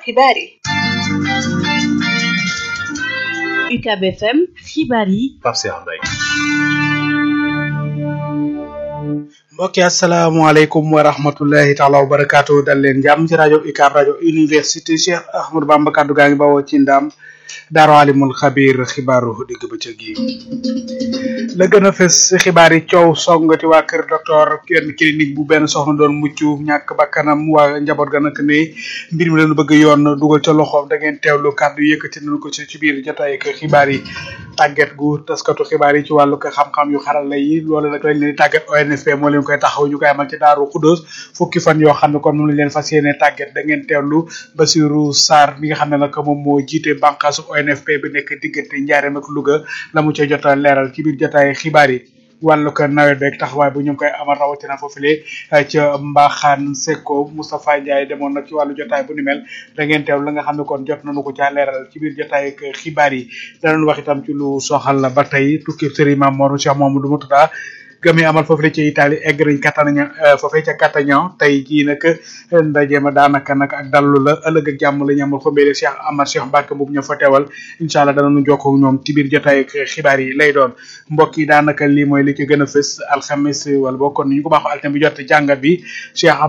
xibaar yi UCAB FM xibaar yi Pape Cheikh Mbaye mbokki asalaamaaleykum wa rahmatullahi taala wa barakaatu dal leen jàmm ci rajo UCAB rajo université Cheikh Ahmadou Bamba kaddu gaa ngi bawoo ci ndam daaru alimul xabir xibaaru digg bëccëg yi la gën a fës xibaar yi coow songati waa kër docteur kenn clinique bu benn soxna doon mucc ñàkk bakkanam waa njaboot ga nag ne mbir mi leen bëgg yoon dugal ca loxoom da ngeen teewlu kàddu yëkkati nañu ko ci ci biir jotaay ak xibaar yi tàggat gu taskatu xibaar yi ci wàllu ko xam-xam yu xarala yi loolu nag lañ leen tàggat ONFP moo leen koy taxaw ñu koy amal ci daaru Xuddoos fukki fan yoo xam ne kon moom lañ leen fas yéene tàggat da ngeen teewlu Basirou Sarr mi nga xam ne nag moom moo jiite bànqaasu ONFP bi nekk diggante Njaareem ak Louga la mu ca jot a leeral ci biir jotaay xibaar yi wàllu ko nawet beeg taxawaay bu ñu ngi koy amal rawatina foofule ca Mbaxaan Sekko Moustapha Ndiaye demoon nag ci wàllu jotaay bu ni mel da ngeen teew la nga xam ne kon jot nañu ko caa leeral ci biir jotaay ak xibaar yi danañ wax itam ci lu soxal la ba tey tukki Serigne Mamour Cheikh Mamadou Moutada gami amal foofu la ci Italie egg nañ Catania foofee ca Catania tey jii nag ndaje ma daanaka nag ak dallu la ëllëg ak jàmm la ñu amal xombeele Cheikh Amar Cheikh Mbacke boobu ñoo fa teewal incha allah danañu jokkoo ak ñoom ci biir jotaay ak xibaar yi lay doon mbokk yi daanaka lii mooy li ci gën a fës alxames wala boo kon ni ñu ko baaxoo altine bi jot jàngat bi Cheikh